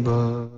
Allah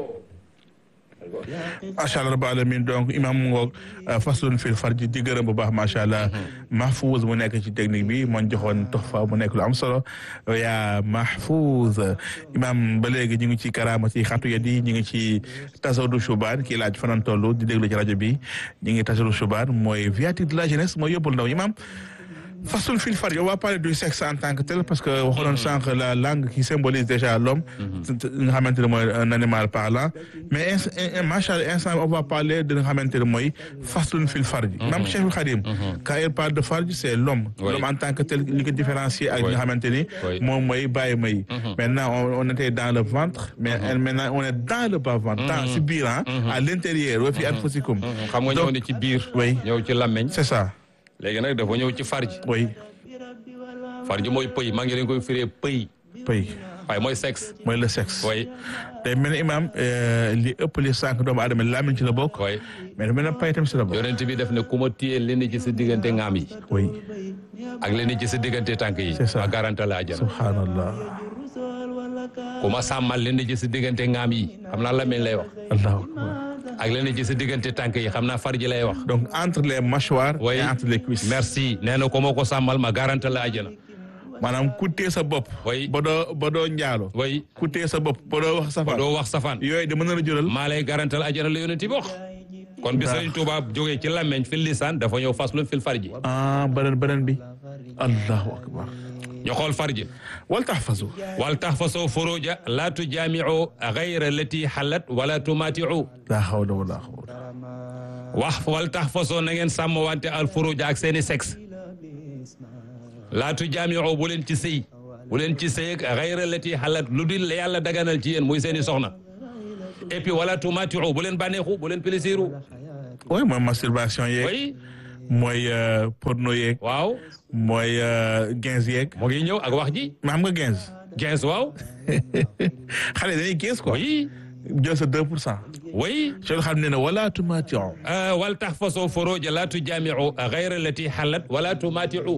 macha allah rabbil alamin donc imam mu ngoog faslun fil farji di gërëm bu baax macha allah mahfouz mu nekk ci technique bi moo joxoon toxfa mu nekk lu am solo yaa mahfouz imam ba léegi ñu ngi ci karaama ci xatu yat yi ñu ngi ci tasawdu shubaan kii laaj fanan toll di déglu ci rajo bi ñu ngi tasawdu shubaan mooy viatique de la jeunesse mooy yóbbul ndaw imam façon fil farji on va parler du sexe en tant que tel parce que waxoon sànq la langue qui symbolise déjà l'homme nga xamante ne mooy un animal parlant mais macha allah instant on va parler de nga xamante ne mooy façon fil farji même Cheikh Khadim quand il parle de farji c'est l'homme l'homme en tant que tel li ko différencier ak nga xamante ni moom mooy bàyyi may maintenant on était dans le ventre mais maintenant on est dans le bas ventre dans si biir à l'intérieur wa fi anfusikum xam nga ñëw ne ci biir oui ñëw ci làmmeñ c'est ça léegi nag dafa ñëw ci farji oui farji mooy pëy maa ngi leen koy firee pëy pëy waaye mooy sexe mooy le sexe oui tey mel ni imam li ëpp li sànq doomu aadama làmmiñ ci la bokk oui mais mel na pay tam ci la bokk yonent bi def ne ku ma téye leen ci sa diggante ngaam yi oui ak leen ci sa diggante tànk yi C'est ça. ma garanta la àjjana subhanallah ku ma sàmmal leen ci sa diggante ngaam yi xam naa làmmiñ lay wax allahu akbar ak leen ci sa diggante tànk yi xam naa farji lay wax donc entre les mâchoires Oui. et entre les cuisses merci nee na ko ma ko sàmmal ma garanta la àjjana maanaam ku téye sa bopp Oui. ba doo ba doo njaalo way ku téye sa bopp ba doo wax safaan doo wax safaan yooyu de mën na la jural maa lay garantal àjjana la yonent bi wax kon bi Sëriñ Tuubaa jógee ci làmmeñ fil lisaan dafa ñëw faslun fil farji ah beneen beneen bi allahu akbar ñu xool farji wal tahfazu wal tahfasu furuja la tujaamiu gayra lati xalat wala tumatiu la hawla wala quwwata wax wal tahfasu na ngeen sàmm wante al furuja ak seeni sexe la tujaamiu bu leen ci sëy bu leen ci sëy ak gayra lati xalat lu dul la yàlla daganal ci yéen muy seeni soxna et puis wala tumatiu bu leen bànneexu bu leen plaisiru oui mooy masturbation yeeg way mooy euh, porno yeeg waaw mooy euh, gens yeeg mu ngi ñëw ak wax ji mais xam nga gens gens waaw xale dañuy gens quoi oui jël sa 2 pour cent oui soo xam ne ne wala tumaation wal tahfasu furuja la tujaamiu gayra lati xalat wala tumatiu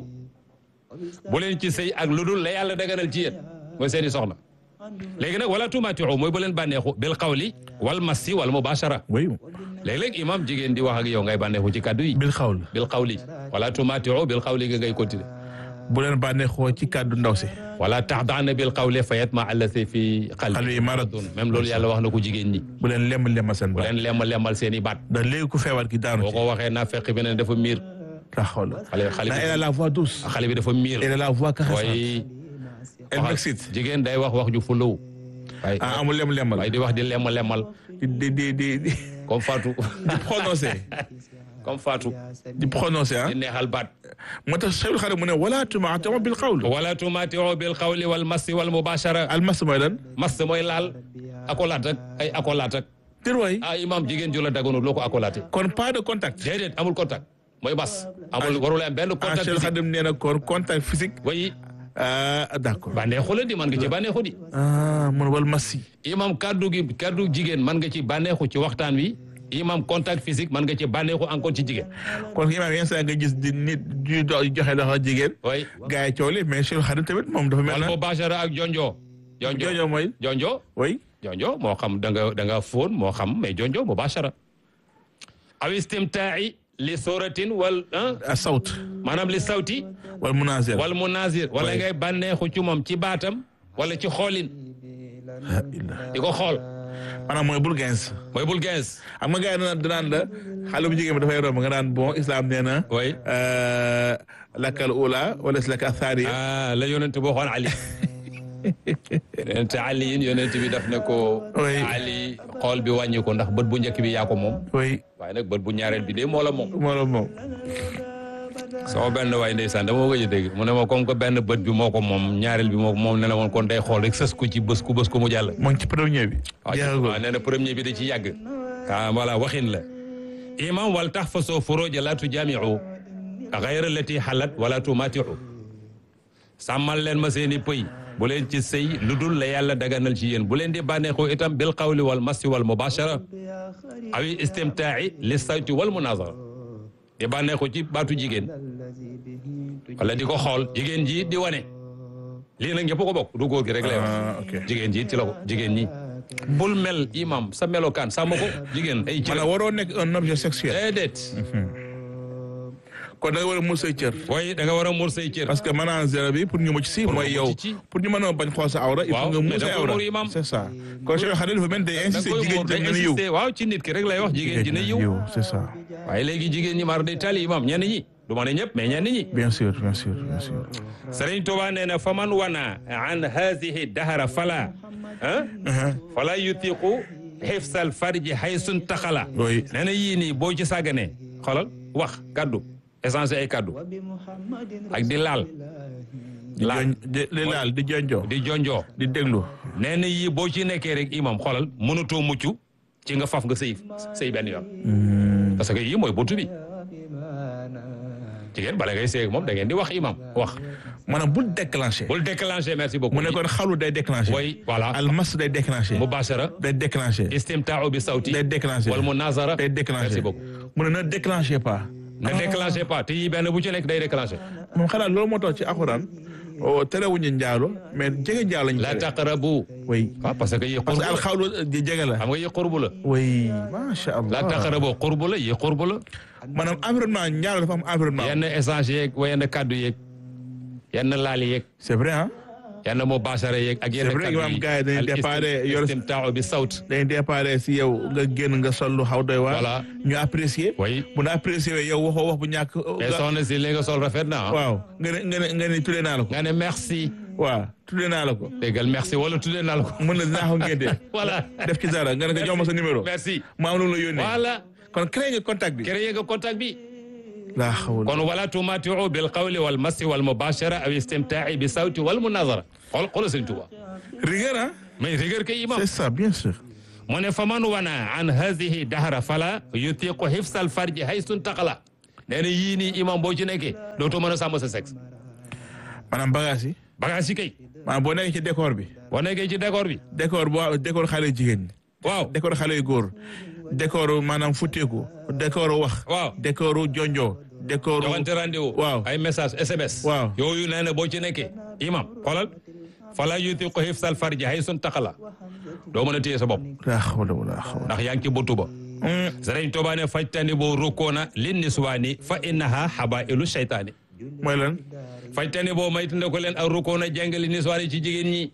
bu leen ci sëy ak lu dul la yàlla daganal ci yéen mooy seeni soxna léegi nag wala tumatiu mooy bu leen bànneexu bil qawli wal massi wal mubashara oui léeg-léeg imam jigéen di wax ak yow ngay bànneexu ci kàddu yi bil xawl bil qawli wala tumatiu bil qawli ga ngay continuer bu leen bànneexoo ci kàddu ndaw si wala taxdaana bil qawli fa yatma allati fi Qalbi qalbi maradun. même loolu yàlla wax na ko jigéen ñi bu leen lem lema seen bu baat leen lemma lemmal seen i baat da léegi ku feebar ki daanu boo ci ko waxee naa fekk bi ne dafa miir la xawla xale xale na elle a la voix douce xale bi dafa miir elle a la voix caressante waaye elle wax- m'excite jigéen day wax wax ju fulaw waaye ah amul lem lemal waaye di wax di lemm lemmal di di di di di comme Fatou prononcer comme Fatou di prononcer ah di neexal baat moo tax Cheikhul Khadim mu ne wala tumaati'u bil qawl wala tumatiu bil qawli wal massi wal mubashara almas mooy lan mass mooy laal akolaat ak ay akolaat ak tir waay ah imam jigéen ju la daganul loo ko akolaate kon pas de contact déedéet amul contact mooy mas amul warul am benn ah contact Cheikhul physique Khadim nee na kon contact physique way ah d'accord bànneexu la di man nga ci bànneexu di ah man wal massi imam kaddu gi kaddu jigéen man nga ci bànneexu ci waxtaan wi imam contact physique man nga ci bànneexu encore ci jigéen kon imaam yenn saa nga gis di nit di do- joxe loxo jigéen way gars yi coow li mais Cheikhul Khadim tamit moom dafa mel wal na mubashara ak jonjo jonjo joojo mooy jonjo oui jonjo moo xam da nga da nga fóon moo xam mais jonjo mubashara aw istimtaa'i li suratin wal ah asawt maanaam li sawti wal munazir wal munazir wala Oui. ngay bànneexu ci moom ci baatam wala ci xoolin la ilaha di ko xool maanaam mooy bul gens mooy bul gens xam nga gars yi danaan danaan la xale bu jigéen bi dafay romb nga naan bon islam nee na oui euh, lakal ula wala si laka thaniya ah la yonent boo xoon Ali yonent Ali yin yonent bi daf ne ko Oui. Ali xool bi wàññi ko ndax bët bu njëkk bi yaa ko moom oui waaye nag bët bu ñaareel bi de moo la moom moo la moom sama benn waay ndeysaan dama ko gëj a dégg mu ne ma comme que benn bët bi moo ko moom ñaareel bi moo ko moom ne la woon kon day xool rek sës ko ci bës ku bës ko mu jàll moo ngi ci premier bi waaw ci- jeexagul waaw nee na premier bi da ci yàgg ah voilà waxin la imam wal tahfasu furuja la tujaamiu gayra lati xalat wala tumatiu sàmmal leen ma seeni pëy bu leen ci sëy lu dul la yàlla daganal ci yéen bu leen di bànneexoo itam bil qawli wal massi wal mubashara awi istimtaai li sawti wal munazara di bànneexu ci baatu jigéen wala di ko xool jigéen ji di wane lii nag ñëpp ko bokk du góor gi rek lay wax ah ok jigéen ji ci la ko jigéen ñi bul mel imam sa melokaan sàmm ko jigéen ay cër maanaam waroo nekk un objet sexuel déedéet kon da nga war a muur say cër waaye da nga war a muur say cër parce que manager bi pour ñu mucc si Pour mooy nga yow mucc ci. pour ñu mën a bañ xool sa awra il faut Waaw, nga mais muur da say nga koy awra muur imam. c'est ça kon Cheikh Khalil dafa mel ni day da insister koy jigéen muur ji day dina yiw insister waaw ci nit ki rek lay wax jigéen ji na yiw c'est ça waaye léegi jigéen ñi maar day tali imam ñenn ñi du ma ne ñëpp mais ñenn ñi bien sûr bien sûr bien sûr Sëriñ Tuubaa nee na faman wana an haadihi dahara fala ah fala yutiqu xifsal farji haysun taxala oui nee na yii nii boo ci sàgganee xoolal wax kaddu essence ay kaddu ak di laal di laal jon di di laal di jonjoo di jonjoo di déglu nee na yii boo ci nekkee rek imam xoolal mënatoo mucc ci nga faf nga sëy sëy benn yoon parce que yii mooy buntu bi jigéen bala ngay sëy ak moom da ngeen di wax imam wax maanaam bul déclenché bul déclenché merci beaucoup mu ne kon xalu day déclenché way voilà almas day déclenché mubashara day déclenché istimtaau bi sawti day déclenché wal munazara day déclenché merci beaucoup mu ne ne déclenché pas ne déclenché pas te yii benn bu ci nekk day déclenché moom xanaa loolu moo tax ci alxuraan o terewuñu njaalo mais jege njaalo lañu la tere taqrabu oui waaw parce que yi parce que qurbu la alxawlu di jege la xam nga yi qurbu la oui macha allah la taqrabu qurbu la yi qurbu la maanaam environnement njaalo dafa am environnement yenn échange yeeg wa yenn kaddu yeeg yenn laali yeeg c'est vrai ah yenn mubashara yeeg ak yenn C'est vrai, kaddu imam yi gars yi dañuy al déparé istim- yor- istimtaau bi sawt dañuy déparé si yow nga génn nga sol lu xaw doy waar Voilà. ñu apprécier way bu na apprécier yow waxoo wax bu ñàkk mais soxna si li nga sol rafet na ah waaw nga ne nga ne nga ne tuddee naa la ko nga ne merci waaw tuddee naa la ko déggal merci wala tuddee naa la ko mën na dinaa ko ngénte voilà def ci dara nga ne ko jox ma sa numéro merci ma am lu la yónnee voilà kon créé nga contact bi créé nga contact bi laa xawul kon wala tumatiu bil qawli wal massi wal mubashara aw istimtaai bi sawti wal munazara xool xoolal sëñ Tuba rigueur ah mais rigueur kay imam c'est ça bien sûr mu ne faman wana an hadihi dahra fala yutiqu hifsal farji haysun taqala nee na yii nii imam boo ci nekkee dootoo mën a sàmm sa sexe maanaam bagage yi bagage yi kay maanaam boo nekkee ci décor bi boo nekkee ci décor bi décor boo décor xale jigéen ñi waaw décor xale yu góor décor maanaam futteeku décor wax waaw décor jonjo décor joxante rendez-vous waaw ay message SMS Waaw. yooyu nee na boo ci nekkee imam xoolal fala yutiqu hifsal farji haysun taqala doo mën a téye sa bopp laa xawla wala xawla ndax yaa ngi ci buntu ba Sëriñ Tuubaa ne fajtani boo rukkoona lin niswaani fa innaha habailu shaytaani mooy lan fajtani boo maytande ko leen ak rukkoona jàngali niswaani ci jigéen ñi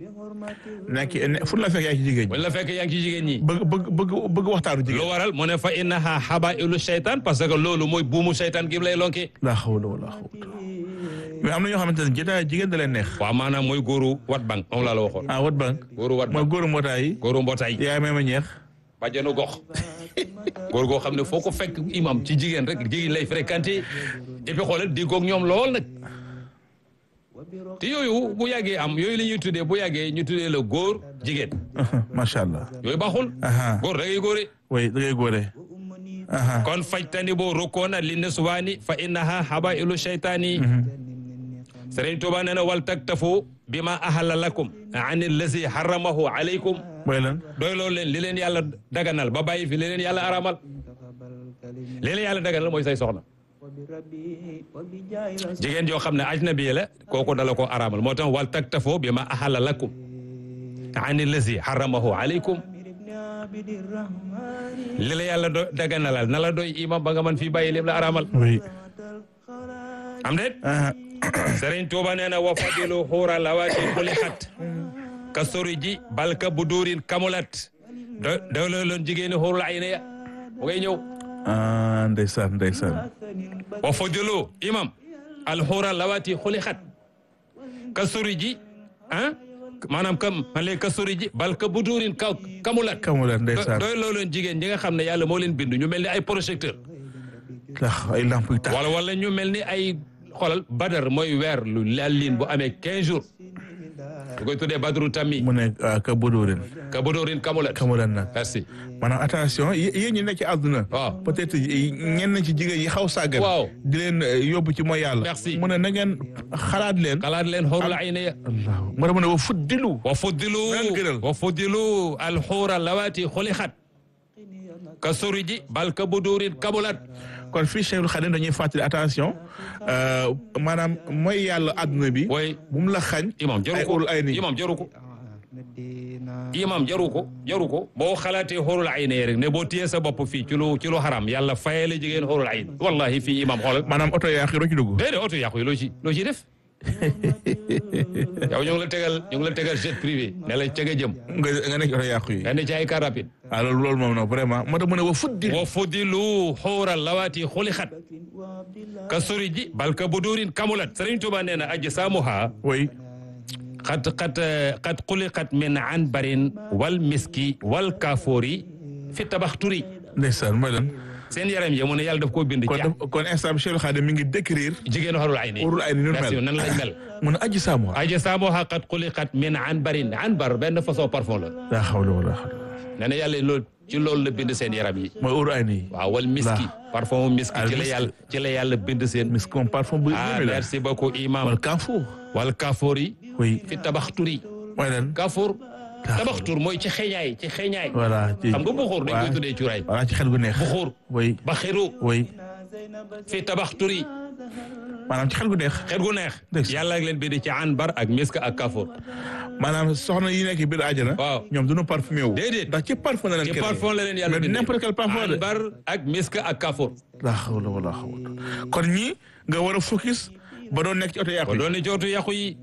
nekk ne fu la fekk yaa ngi ci jigéen ñi wala fekk yaa ngi ci jigéen ñi bëgg bëgg bëgg bëgg waxtaanu lu jigéen waral mu ne fa innaha habailu shaytaan parce que loolu mooy buumu shaytaan gi lay lonke laa xawla wala xawla mais am na ñoo xamante ne jotaay jigéen da leen neex waaw maanaam mooy góoru wat bank moom laa la waxoon ah wat bank góoru wat mooy bank góoru mbootaay yi góoru mbootaay yaay may ma ñeex bàjjenu gox góor goo xam ne foo ko fekk imam ci jigéen rek jigéen lay fréquenté et puis xoolal diggoog ñoom lool nag te yooyu bu yàggee am yooyu la ñuy tuddee bu yàggee ñu tuddee la góor jigéen macha allah yooyu baaxul aha góor da ngay góore oui da ngay góore aha kon fajtani boo rukkoona li niswaani fa innaha habailu shaytaani Sëriñ Tuuba nee na wal taktafu bi ma ahalla lakum an allazi haramahu alaykum mooy lan doy loolu leen li leen yàlla daganal ba bàyyi fi li leen yàlla aramal li leen yàlla daganal mooy say soxna jigéen joo xam ne ajnabi la kooku dala ko aramal moo tax wal taktafoo bi ma ahalla lakum ani lazi haramahu alaykum li la yàlla do daganalal na la doy imam ba nga mën fii bàyyi lim la aramal oui am déet aha Sëriñ Tuuba nee na wa fadilu xuura lawaati xulixat ka sori ji balka bu duurin kamulat do doy looloon jigéeni xuurul ayna ya mu ngay ñëw ah ndeysaan ndeysaan wa fadilu imam alxuura lawaati xulixat ka sori ji ah maanaam kam man léegi ka sori ji balka bu duurin ka kamulat kamula ndeysaan doy looloon jigéen ñi nga xam ne yàlla moo leen bind ñu mel ni ay projecteur ndax ay lamp yu tax wala wala ñu mel ni ay xoolal badar mooy weer lu laal liin bu amee 15 jours du koy tuddee badru tammi mu ne ah, ka budóorin ka bodoorin kamulat kamulan nag merci maanaam attention yé- yéen ñi nekk ci àdduna waaw peut-être ñenn ci jigéen yi xaw sàggan Waaw. di leen eh, yóbbu ci mooy yàlla Merci. mu ne na ngeen xalaat leen xalaat leen xóorul ayna ya allahu mu ne mu ne wa fuddilu wa fuddilu Leen gënal. wa fuddilu alxuura lawaati xulixat ka sori ji bal ka bodoorin kamulat kon fii Cheikhul Khadim dañuy fàttali attention euh, maanaam mooy yàlla àdduna bi way bu mu la xañ imam jaru ay ko ul ay nii imam jaru ko imam jaru ko jaru ko boo xalaatee xóorul ay ne rek ne boo téyee sa bopp fii ci lu ci lu xaram yàlla fayale jigéen xóorul ay wallahi fii imam xoolal maanaam oto yaa xi doo ci dugg déedéet oto yàqu yi loo ci loo ciy def yow ñu ngi la tegal ñu ngi la tegal jet privé ne la ca nga jëm nga nga nekk oto yàqu yi nga ne ci ay car rapide ah loolu loolu moom nag vraiment moo tax mu ne wa fuddi wa fudilu xóoral lawaati xulixat ka suri ji bal ka budurin kamulat Sëriñ Tuubaa nee na aji saamuha way qad qad qad xuliqat min anbarin wal miski wal kaafoori fi tabaxturi ndeysaan mooy lan seen yaram yi mu ne yàlla daf koo bind kon ci def kon instant bi Cheikh Khadim mi ngi décrire jigéenu xarul ay ni urul ay ni ñu merci mel nan lañ mel mu ne aji saamu aja saamoha qad xuliqat min anbarin anbar benn façon parfum la laa xawla wala xawla nee na yàlla loolu ci loolu la bind seen yaram yi mooy urul ay nii waaw wal miski parfum miski Al ci la miski. yàlla ci la yàlla bind seen mis comme parfum bu ah yéeme la merci beaucoup imam wala kaafu wal kaafoori oui fi tabaxturi mooy lan kaafoor tabaxtur mooy ci xeeñaay ci xeeñaay voilà ci xam nga buxuur dañ koy waaw. tuddee cuuraay voilà ci xel gu neex buxuur oui baxiru oui fi tabaxturi maanaam ci xel gu neex xet gu neex Ndeysaan. yàlla ak leen bind ci anbar ak misk ak kaafoor maanaam soxna yi nekk biir àjjana waaw ñoom duñu parfumé wu Déedéet. ndax ci parfum la leen ci créé. parfum la leen yàlla mais bindee n'importe quel parfum de anbar ak misk ak kaafoor laa xawla wala xawla kon ñi nga war a focus ba doon nekk ci oto yàqu ko yi doon ni jootu yàqu yi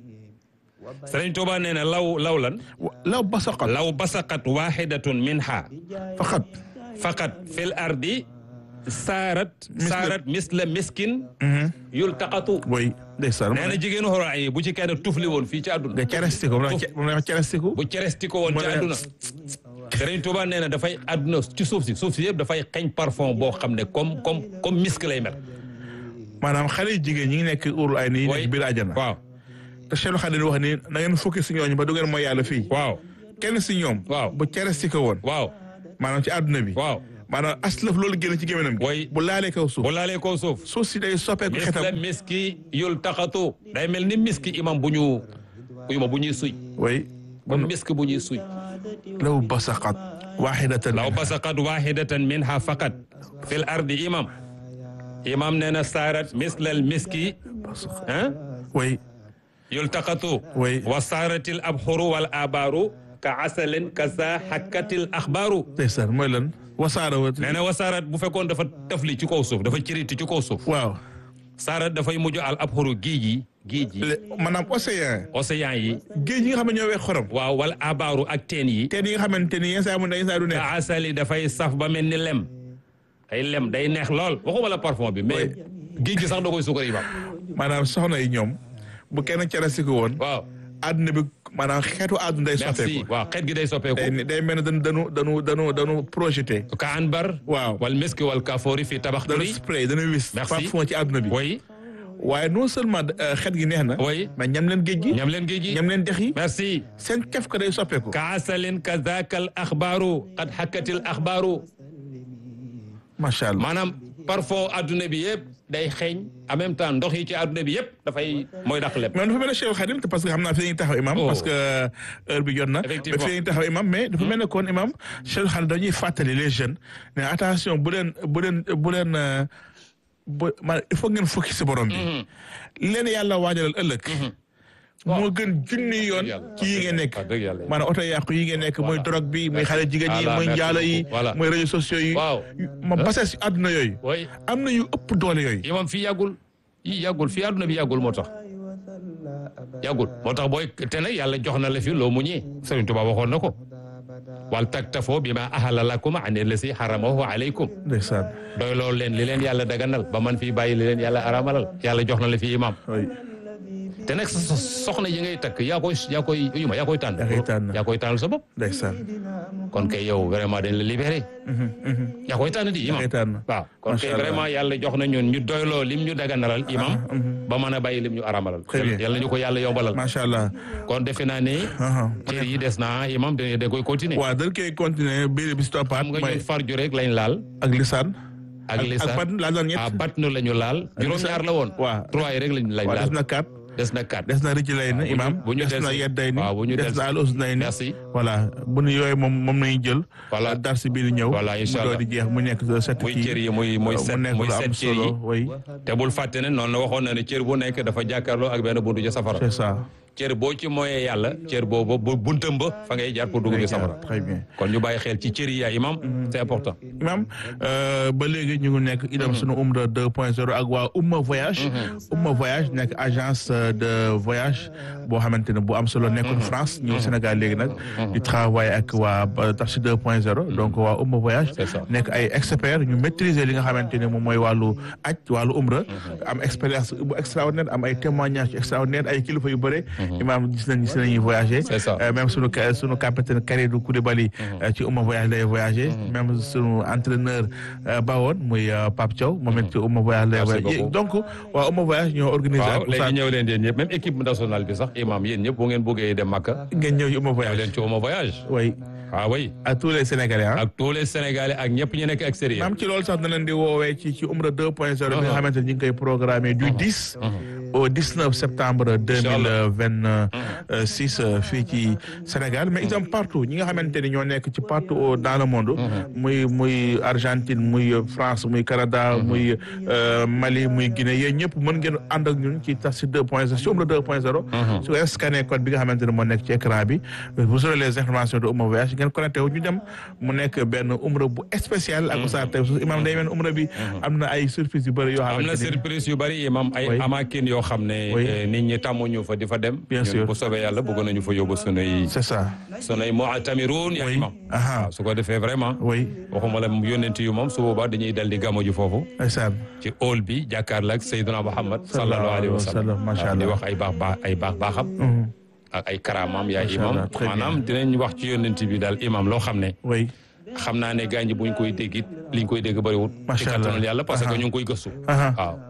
Sëriñ Tuubaa nee na law law lan Wa- law basaqat law basaqat waxidatun minha faqat faqat fil ardi saarat saarat misla miskin yultaqatu oui ndeysaan nee na jigéenu xoro ay bu ci kenn tufli woon fii ci àdduna nga cerestiku moom la moom la wax cerestiku bu ceresti ko woon ci Mu ne- àdduna Sëriñ Tuubaa nee na dafay àdduna ci suuf si suuf si yëpp dafay xeeñ parfum boo xam ne comme comme comme misk lay mel maanaam xale yu jigéen ñi ngi nekk urul ay nii Way. nekk biir àjjana waaw te Cheikh Khadim wax ni na ngeen focus si ñooñu ba du ngeen mooy yàlla fii waaw kenn si ñoom Waaw. bu cerestiku woon waaw maanaam ci àdduna bi waaw maanaam aslëf loolu génn ci gémminam gi Way. bu laalee kaw suuf bu laalee koo suuf suuf si day soppeeku misla xetam miski yultaqatu day mel ni miski imam bu ñu uyuma bu ñuy suy way comme misk bu ñuy suy law basaqat waxidatan law basaqat waxidatan minha faqat fil ardi imam imam nee na saarat mislal miski ah way yultaqatu Oui. wa saaratil abxuru wal abaaru ka asalin ka sa xakkatil axbaaru ndeysaan mooy lan wasaara wa nee na wa saarat bu fekkoon dafa tafli ci kaw suuf dafa ciriti ci kaw suuf waaw saarat dafay mujj al abxuru géej yi géej yi Le- maanaam océan océan yi géej yi nga xam ne ñoo weex xorom waaw wal abaaru ak teen yi teen yi nga xamante ni yenn saa mu ne yenn saa du neex ka asali dafay saf ba mel ni lem day lem day neex lool waxuma la parfum bi mais géej gi sax da koy sukar yi ba maanaam soxna yi ñoom bu kenn cerestiku woon waaw àdduna bi maanaam xeetu àdduna day merci soppeeku waaw xeet gi day soppeeku day day mel ne dañu dañu dañu dañu dañu projeté ka anbar waaw wal miski wal kafoori fi dañu tabaxturi spray dañu wis Merci. parfum ci àdduna bi oui waaye non seulement euh, xet gi neex na oui mais ñam leen géej gi ñam leen géej gi ñam leen dex yi merci seen kef ko day soppeeku ka asalin ka zaakal axbaaru qad xakkatil axbaaru macha allah maanaam parfum adduna bi yëpp day xeeñ en même temps ndox yi ci adduna bi yëpp dafay mooy dàq lépp mais dafa mel ne Cheikh Khadim te parce que xam naa fi la ñuy taxaw imam Oh. parce que heure bi jot na mais Effectivement. fi la ñuy taxaw imam mais dafa mel ne kon imam Cheikh Khadim dañuy fàttali les jeunes ne attention bu leen bu leen bu leen euh, bu maanaam il faut ngeen focus si borom bi leen yàlla waajalal ëllëg moo gën junni yoon yàlla. ci yi ngeen nekk wax dëgg yàlla. maanaam oto yàqu yi ngeen nekk mooy Voilà. drogue bi muy xale jigéen yi Voilà, muy merci njaalo yi beaucoup. Voilà. mooy réseaux sociaux yi Waaw. ma base si àdduna yooyu oui am na yu ëpp doole yooyu imam fii yàggul yi yàggul fii adduna bi yàggul moo tax yàggul moo tax booy te nag yàlla jox na la fi loo muñee Sëriñ Tuubaa waxoon na ko wal taktafoo bi ma ahalla lakum an lasi haramahu alaykum ndeysaan doy loolu leen li leen yàlla daganal ba man fii bàyyi li leen yàlla aramalal yàlla jox na la fi imam oui te nag sa sa soxna yi ngay takk yaa koy yaa koy yuma yaa koy tànn Yaa koy tànn. yaa koy tànnal sa bopp ndeysaan kon kay yow vraiment dañ la libéré yaa koy tànn di imam koy tànn. waaw kon Macha kay Allah. vraiment yàlla jox na ñun ñu doyloo lim ñu daganalal imam ba mën a bàyyi lim ñu aramalal Très bien. yàlla ñu ko yàlla yombalal macha allah kon defe naa ne aha cër yi des na imam da da koy continuer waaw dañ koy continuer biir bi si toppaat xam nga mooy ñun farju rek lañ laal ak lisaan ak lisaan ak ban laa daan ñett ah batnu la ñu laal juróom-ñaar la woon waaw. trois yi rek lañ lañ waaw laal des na quatre des na quatre des na rëcc lay na bu ñu- imam bu ñu des na delsi- yedday ni waaw, bu ñu des delsi- na al usnay ni merci voilà bu ñu yooyu moom moom nañu jël Voilà. dar si biir ñëw Voilà, incha mu allah. doon di jeex mu nekk set muy kii cër yi muy muy mu set nekk muy lu am set cër yi solo oui te bul fàtte ne noonu la waxoon na ne cër bu nekk dafa jàkkaarloo ak benn buntu ja safara c'est ça cër boo ci mooyee yàlla cër boobu bu buntam ba fa ngay jaar pour dugg bi safara très bien kon ñu bàyyi xel ci cër yi yaa imam c'est important imam ba léegi ñu ngi nekk idam sunu umra 2 point 0 ak waa umma voyage umma voyage nekk agence de voyage boo xamante ne bu am solo nekkoon France ñëw Sénégal léegi nag di travailler ak waa Tafsir 2 point 0 donc waa umma voyage C'est ça. nekk ay experts ñu maîtriser li nga xamante ne moom mooy wàllu aj wàllu umra am expérience bu extraordinaire am ay témoignages extraordinaire ay kilifa yu bëre imam gis nañ gis nañuy voyager C'est ça. Euh, même sunu ca- sunu capitaine Kalidou Koulibaly euh, ci umma voyage lay voyager même sunu entraîneur euh, bawoon muy euh, Pape Thiaw moom it ci umma voyage lay Merci voyager beaucoup. donc waa umma voyage ñoo organisé waaw ak léegi Oustaz ñëw leen yéen ñëpp même équipe nationale bi sax imam yéen ñëpp bu ngeen bëggee dem Makka ngeen ñëw ci umma ñëw voyage leen ci Ouma voyage oui ah oui à tous les Sénégalais ah ak tous les Sénégalais ak ñëpp ñu nekk extérieur même ci loolu sax danañ di woowee ci ci umra 2 point 0 bi nga xamante ne ñu ngi koy programmé du 10 au 19 septembre 2026 fii ci Sénégal mais itam partout ñi nga xamante ni ñoo nekk ci partout au- dans le monde muy muy Argentine muy France muy Canada muy euh, Mali muy Guinée yéen ñëpp mën ngeen ànd ak ñun ci Tafsir 2 point 0 ci umra 2 point 0 su ngeen scanné code bi nga xamante ne moo nekk ci écran bi vous aurez les informations de Oumma Voyage ngeen connecté wu ñu dem mu nekk benn umra bu spécial ak Oustaz tey imam day mel ni umra bi am na ay surprise yu bëri yoo am na xamante ni surprise yu bari imam ay Oui. amakin yoo xam ne Oui. eh, nit ñi tàmmuñu fa di fa dem Bien ñun sûr. bu soobee yàlla bëgg nañu fa yóbbu sunuy c'est ça sunuy mu'tamiruun ya Oui. imam Aha. waaw su ko defee vraiment oui waxuma la yónnent yu moom su boobaa dañuy dal di gamo ji foofu ndeysaan ci hall bi jàkkaarloo ak Seydina Muhammad sallallahu alayhi wa sallam Masha waaw di Allah. wax ay baax baax ay baax baaxam Mhm. ak ay karaamaam yaa Masha imam Allah, très bien. maanaam dinañ wax ci yónnent bi daal imam loo xam ne oui xam naa ne gaañ buñ koy dégg it liñ koy dégg bëriwut Masha ci Allah. kattanul yàlla parce que Aha. ñu ngi koy gëstu Aha. waaw